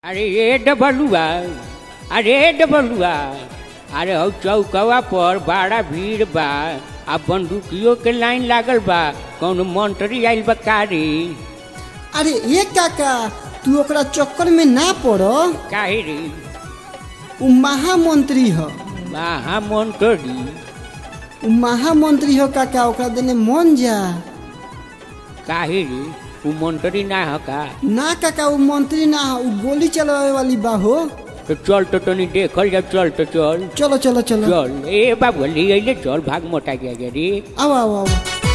अरे ये डबलुआ अरे डबलुआ अरे हौ चौकवा पर बड़ा भीड़ बा आ बंदूकियों के लाइन लागल बा कौनो मंत्री आइल बा का रे अरे ये काका तू ओकरा चक्कर में ना पड़ काहे रे उ महामंत्री ह महामंत्री उ महामंत्री ह काका ओकरा देने मन जा काहे रे उ मंत्री ना ह का ना काका उ मंत्री ना ह उ गोली चलावे वाली बा हो तो चल तो तनी देखल जा चल तो चल चलो चलो चलो चल ए बाबू ले अइले चल भाग मोटा गया गे रे आओ आओ आओ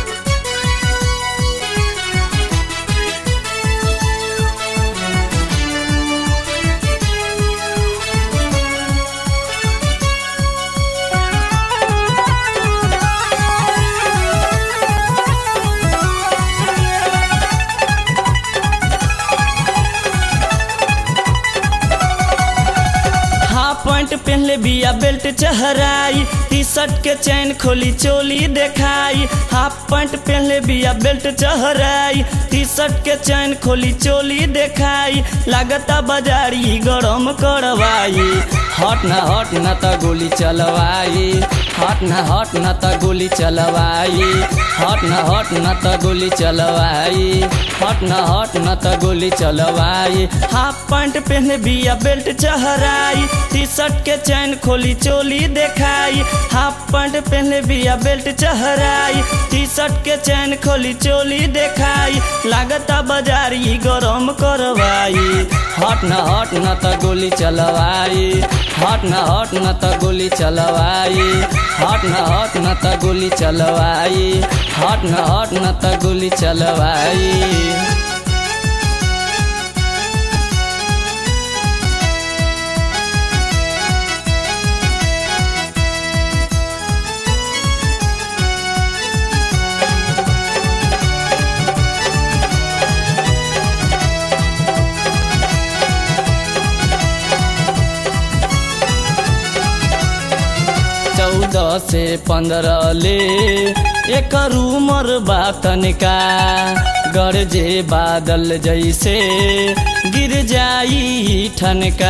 हाफ पैंट पहनले बिया बेल्ट चहराई टी शर्ट के चैन खोली चोली देखाई हाफ पैंट पहनले बिया बेल्ट चहराई टी शर्ट के चैन खोली चोली देखाई लागता बाजारी गरम करवाई हट न हट न त गोली चलवाई हट न हट न त गोली चलवाई हट न हट न त गोली चलवाई हट न हट न त गोली चलवाई हाफ पैंट पहने बिया बेल्ट चहराई टी शर्ट के चैन खोली चोली देखाई हाफ पैंट पहने बिया बेल्ट चहराई टी शर्ट के चैन खोली चोली देखाई लागता बाजारी गरम करवाई हट न हट न त गोली चलवाई हट न हट न त गोली चलवाई हट न हट न त गोली चलवाई हट न हट न त गोली चलवाई चौदह से पंद्रह ले एक उमर बा तनिका गरजे बादल जैसे गिर जाई ठनका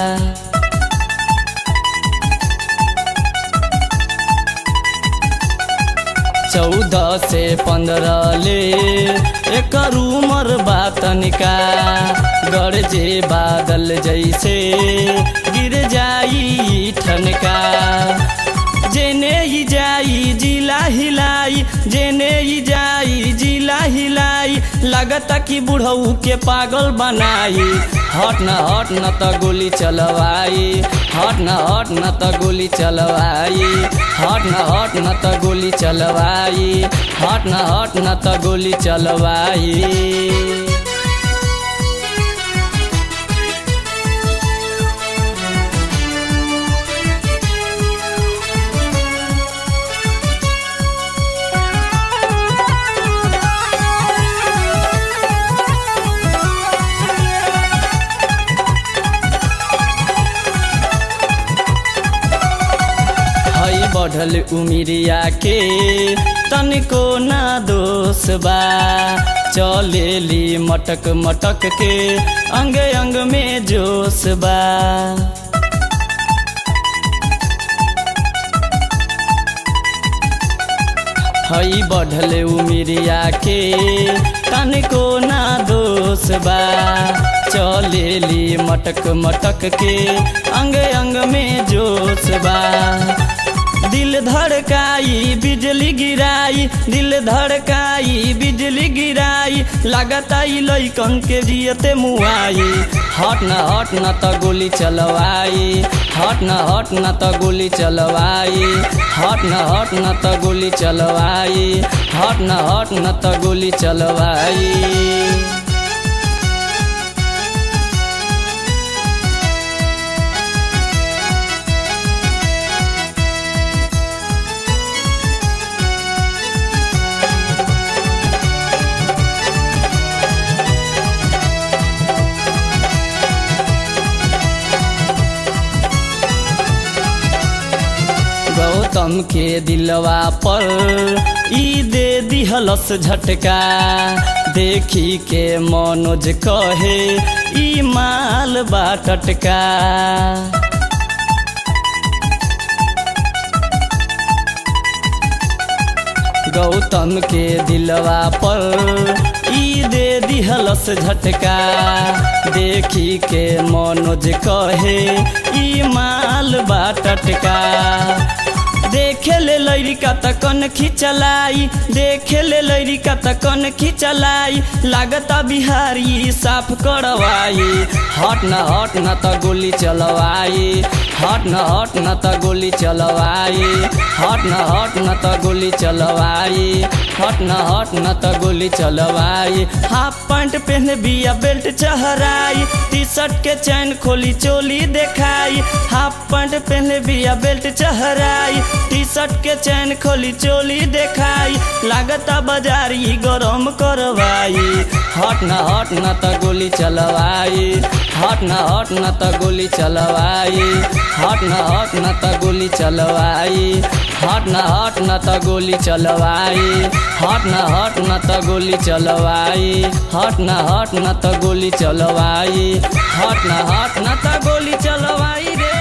चौदह से पंद्रह ले एक उमर बा तनिका गरजे बादल जैसे गिर जाई ठनका जेने ही जाई जिला हिलाई जेने ही जाई जिला हिलाई लगता कि बुढ़ऊ के पागल बनाई हट न हट न त गोली चलवाई हट न हट न त गोली चलवाई हट न हट न त गोली चलवाई हट न हट न त गोली चलवाई हई बढ़ल उमिरिया के तनिको ना दोष बा चलेली मटक मटक के अंग अंग में जोश बा हई बढ़ल उमिरिया के तनिको ना दोष बा चलेली मटक मटक के अंग अंग में जोश बा दिल धड़काई बिजली गिराई दिल धड़काई बिजली गिराई लगता ई लइकन के जियते मुआई हट न हट न त गोली चलवाई हट न हट न त गोली चलवाई हट न हट न त गोली चलवाई हट न हट न त गोली चलवाई गौतम के दिलवा पर ई दे दिहलस झटका देखी के मनोज कहे ई माल बा टटका गौतम के दिलवा पर ई दे दिहलस झटका देखी के मनोज कहे ई माल बा टटका देखे ले लैरिका त कन खिचलाई देखे ले लैरिका त कन खिचलाई लागता बिहारी साफ करवाई हट न हट न त गोली चलवाई हट न हट न त गोली चलवाई हट न हट न त गोली चलवाई हट न हट न त गोली चलवाई हाफ पैंट पहने बिया बेल्ट चहराई टी शर्ट के चैन खोली चोली देखाई हाफ पैंट पहने बिया बेल्ट चहराई टी शर्ट के चैन खोली चोली देखाई लागता बाजारी गरम करवाई हट न हट न त गोली चलवाई हट न हट न त गोली चलवाई हट न हट न त गोली चलवाई हट न हट न त गोली चलवाई हट न हट न त गोली चलवाई हट न हट न त गोली चलवाई हट न हट न त गोली चलवाई रे